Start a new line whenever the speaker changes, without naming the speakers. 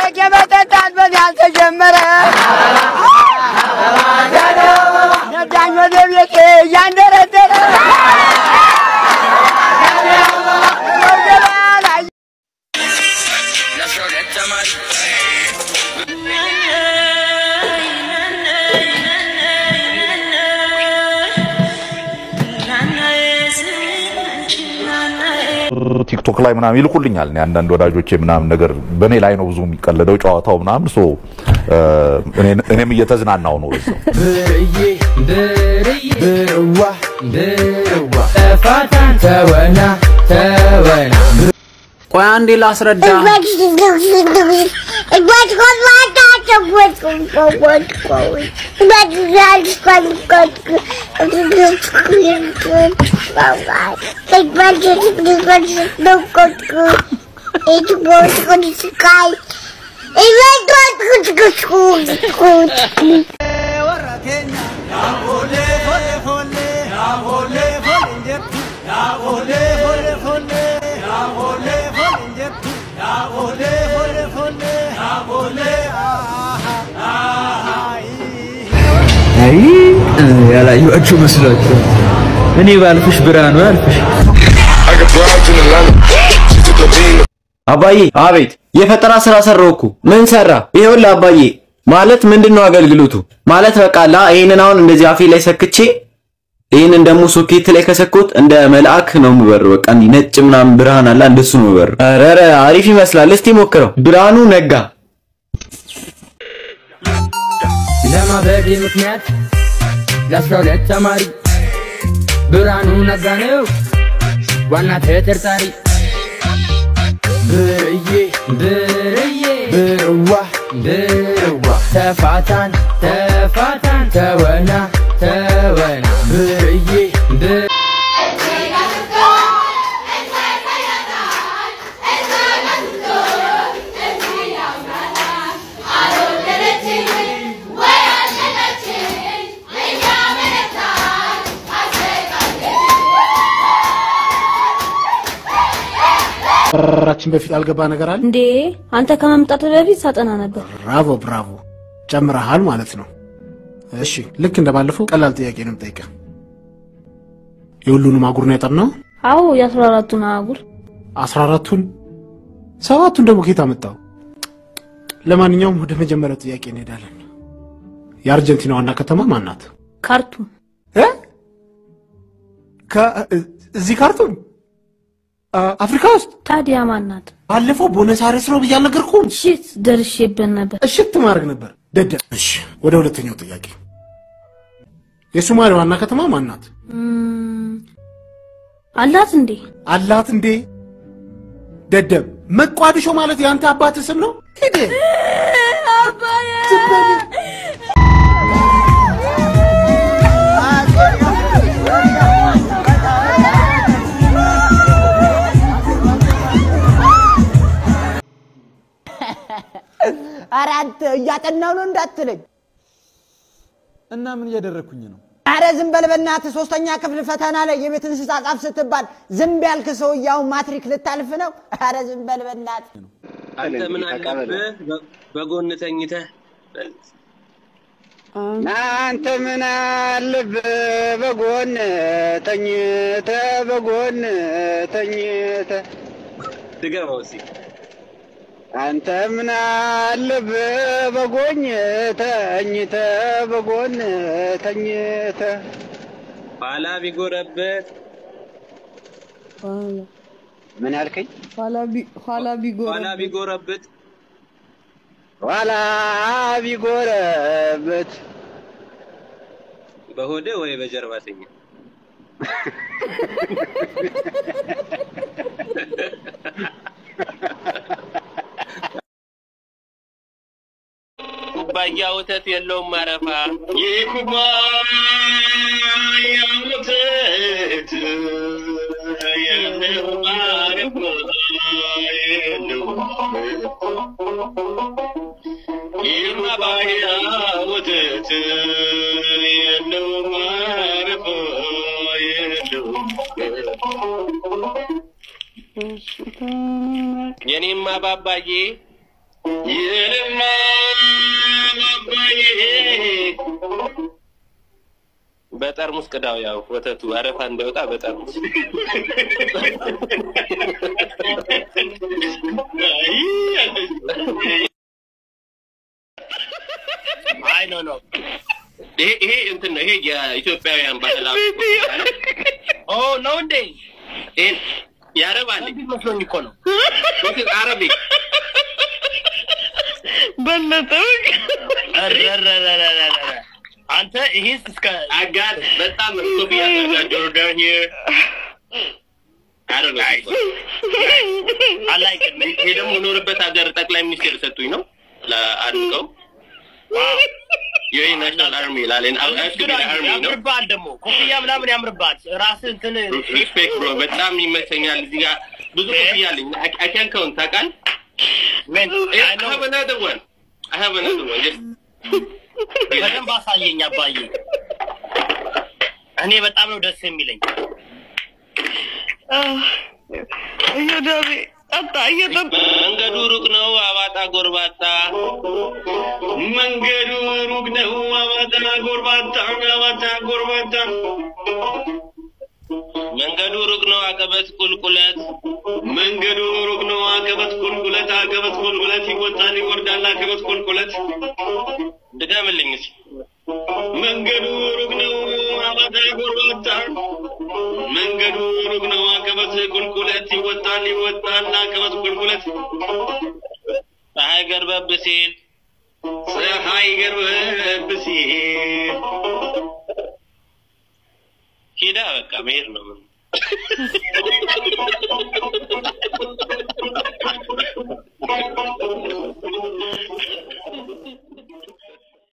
አረቄ መጠጣት በዚያን ተጀመረ። ነዳኝ ወደ ቤቴ እያንደረደረ ገበያ ላይ
ቲክቶክ ላይ ምናምን ይልኩልኛል። እኔ አንዳንድ ወዳጆቼ ምናምን ነገር በእኔ ላይ ነው ብዙ የሚቀለደው ጨዋታው ምናምን ሶ እኔም እየተዝናናው ነው በዛው።
ብርዬ ብርዬ ብርዋ ብርዋ ተፋታን ተወና ተወና ቆይ አንዴ ላስረዳ አይ ያላየኋችሁ መስሏቸው እኔ ባልፍሽ ብርሃኑ ያልፍሽ
አባዬ አቤት የፈጠራ ስራ ሰራው እኮ ምን ሰራ ይኸውልህ አባዬ ማለት ምንድነው አገልግሎቱ ማለት በቃ ላ ይሄንን አሁን እንደዚህ አፌ ላይ ሰክቼ ይሄንን ደግሞ ሶኬት ላይ ከሰኮት እንደ መልአክ ነው የምበረው በቃ እንዲህ ነጭ ምናምን ብርሃን አለ እንደሱ ነው የምበረው ኧረ ኧረ አሪፍ ይመስላል እስቲ ሞክረው ብርሃኑ ነጋ
ለማበዴ ምክንያት ለአስራ ሁለት ተማሪ ብርሃኑ ነጋ ነው ዋና ተጠርጣሪ ብርዬ ብርዬ ብርዋ ብርዋ ተፋታን ተፋታን ተወና ተወና ብርዬ ብር
ራችን በፊት ያልገባ ነገር አለ።
እንዴ አንተ ከመምጣት በፊት ሳጠና ነበር።
ብራቮ ብራቮ፣ ጨምረሃል ማለት ነው። እሺ ልክ እንደባለፈው ቀላል ጥያቄ ነው የምጠይቀህ። የሁሉንም አጉር ነው ያጠናው?
አዎ የአስራ አራቱን አህጉር
አስራ አራቱን ሰባቱን ደግሞ ከየት አመጣው? ለማንኛውም ወደ መጀመሪያው ጥያቄ እንሄዳለን። የአርጀንቲና ዋና ከተማ ማን ናት?
ካርቱም
እ? ከ- እዚህ ካርቱም አ- አፍሪካ ውስጥ
ታዲያ ማናት?
ባለፈው ቦነስ አይረስ ነው ብዬ አልነገርኩህም?
ሽት ደርሼበት ነበር።
እሽት ማድረግ ነበር ደደብ። እሺ ወደ ሁለተኛው ጥያቄ የሶማሌ ዋና ከተማ ማን ናት?
እም፣ አላት እንዴ?
አላት እንዴ? ደደብ። መቋድሾ ማለት የአንተ አባት ስም ነው? ሂድ
ኧረ አንተ እያጠናው ነው እንዳትለኝ።
እና ምን እያደረግኩኝ ነው?
ኧረ ዝም በል በእናትህ። ሶስተኛ ክፍል ፈተና ላይ የቤት እንስሳ ጻፍ ስትባል ዝም ያልክ ሰውዬ አሁን ማትሪክ ልታልፍ ነው? ኧረ ዝም በል በእናትህ።
አንተ ምን አለብህ በ- በጎን ተኝተህ
አንተ ምን አለብህ በጎን ተኝተ በጎን ተኝተ
ድገመው እስኪ።
አንተ ምን አለብህ በጎን ተኝተ በጎን ተኝተ
ኋላ ቢጎረብህ
ምን ያልከኝ?
ኋላ ቢጎረብት
ኋላ ቢጎረበት
በሆደ ወይ በጀርባ ተኛ። ኩባያ ወተት የለውም ማረፋ። ይህ ኩባያ ወተት የለውም ማረፋ የለውም ይህ ኩባያ ወተት የለውም ማረፋ የለውም የኔማ ባባዬ
የለማ አባዬ
በጠርሙስ ቅዳው ያው ወተቱ አረፋ እንዳይወጣ በጠርሙስ
አይ ኖ ኖ
ይሄ ይሄ እንትን ነው። ይሄ የኢትዮጵያውያን ባህላዊ
ኦ ነው እንዴ?
ይሄን ያረባል
መስሎኝ እኮ ነው።
ወኪል አረቢክ
በለጠው አንተ ይሄስ እስከ
አጋር በጣም ኮፒያ ያደርጋቸው ዶwn here I don't know.
አላይቅም።
ይሄ ደግሞ የኖርበት ሀገር ጠቅላይ ሚኒስቴር ሰጡኝ ነው ለአድርገው የኔ ናሽናል አርሚ ይላል አርሚ ነው
ያምርባል ደግሞ ኮፍያ ምናምን ያምርባል። ራስህ እንትን
ሪስፔክት ብሮ በጣም ይመቸኛል። እዚህ ጋር ብዙ ኮፍያ አለኝ። I can count ታውቃለህ?
ምን
I have another one. I have another one. Just
በደንብ አሳየኝ አባዬ። እኔ በጣም ነው ደስ የሚለኝ።
እየዳቤ ጠጣ እየጠጣ
መንገዱ ሩቅ ነው አባጣ ጎርባጣ መንገዱ ሩቅ ነው አባጣ ጎርባጣ አባጣ ጎርባጣ መንገዱ ሩቅ ነው አቀበት ቁልቁለት መንገዱ ሩቅ ነው አቀበት ቁልቁለት አቀበት ቁልቁለት ይወጣል ይወርዳል አቀበት ቁልቁለት ድገምልኝ እስኪ መንገዱ ሩቅ ነው አባጣ ጎርባጣ መንገዱ ሩቅ ነው አቀበት ቁልቁለት ይወጣል ይወጣል አቀበት ቁልቁለት ፀሐይ ገርበብ ሲል ፀሐይ ገርበብ ሲል ሂዳ በቃ መሄድ ነው ምን